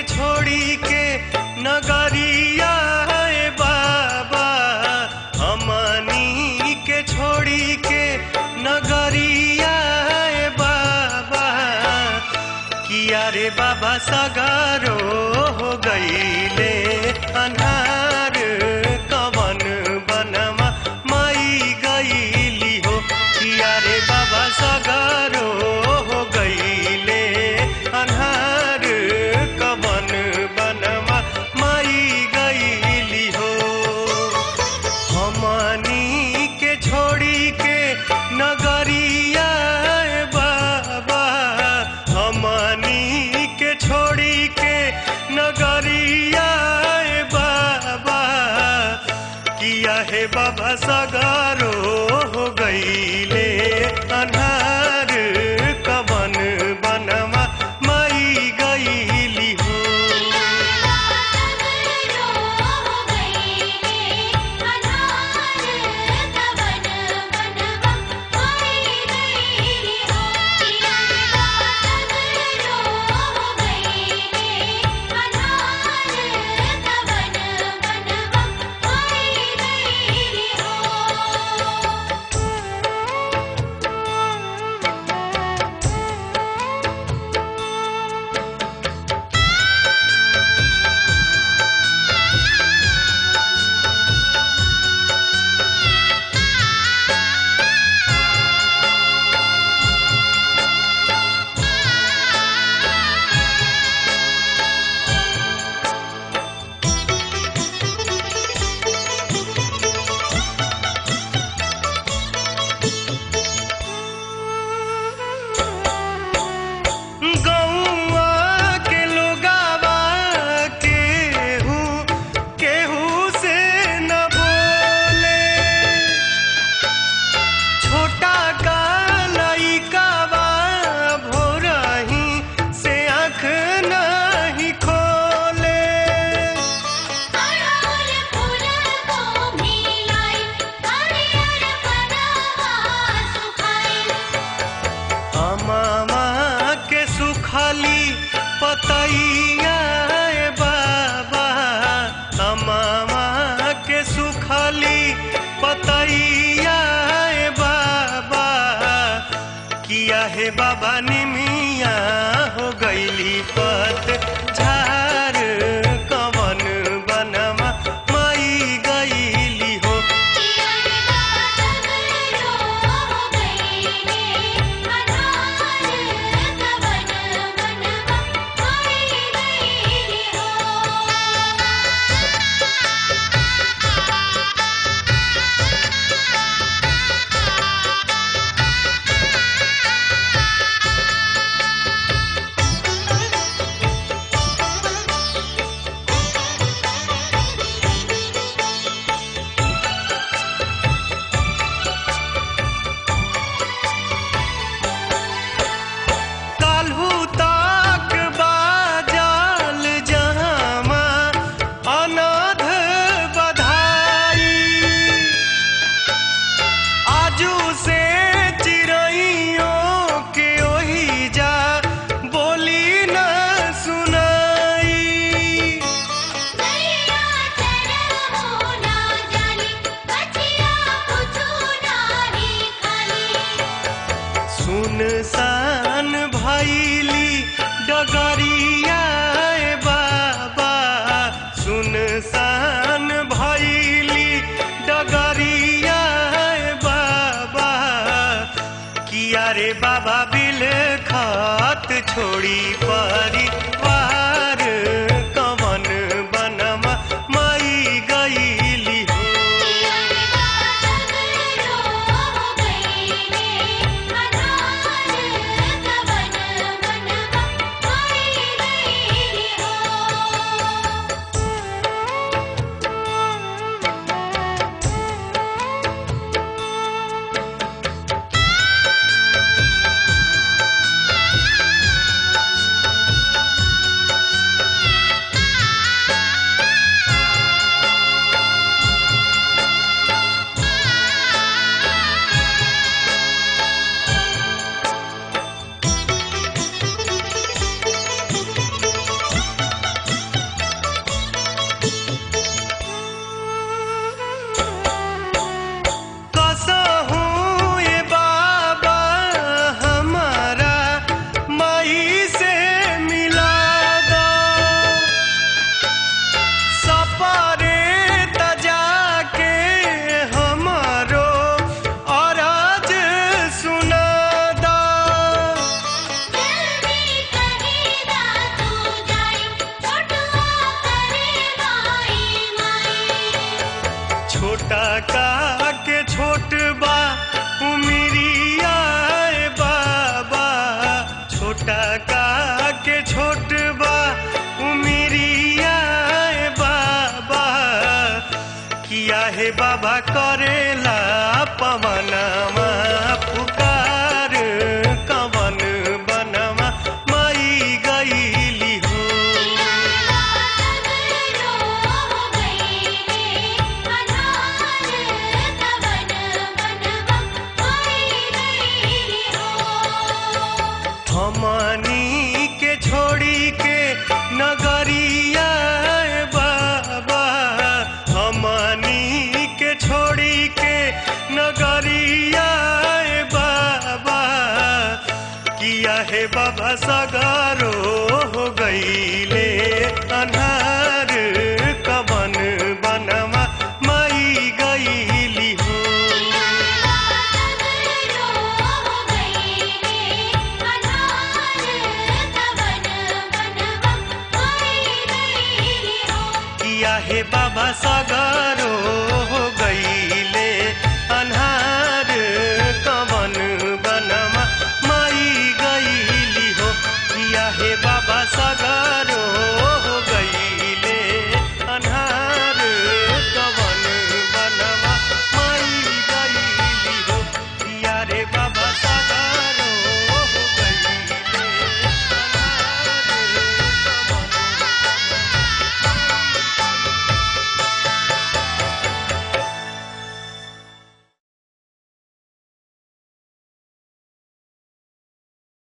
छोड़ी के नगरिया है बाबा हमनी के छोड़ी के नगरिया है बाबा किया रे बाबा सगारो हो गईले अन्हार कवन बनवा माई गईली हो किया रे बाबा सगारो हो गईले अन्हार कवन बनवा माई गईली हो हमनी के छोड़ी के नगरिया है बाबा हमनी के छोड़ी के नगरिया है बाबा किया है बाबा सगारो हो गईले अन्हार कवन बनवा माई गईली हो गौआ के लोगावा केहू केहू से न बोले छोटा का लइकावा भोरही से आँख नहीं खोले अमामा के सुखली पतैया ए बाबा अमामा के सुखली पतैया ए बाबा किया है बाबा निमिया हो गईली पत झार कवन बनवा माई गईली हो काल्हू तक बाजल जहामा अनाथ बधाई आजू से चिड़ैयों के ओही जा बोली न सुनाई सुनसान भैली डगरिया ए बाबा सुनसान भैली डगरिया ए बाबा किया रे बाबा बिल खात छोड़ी परिवार कवन बनवा माई गईली हो हे बाबा करेला पवनमा पुकार कवन बनवा माई गईली हो हमनी के छोड़ी के नगरिया बाबा हमनी के छोड़ी के नगरिया बाबा किया है बाबा सगारो हो गईले अनहार कवन बनवा माई गईली हो किया है बाबा सगारो हो गईले अन्हार कवन बनवा माई गईली हो किया है बाबा सा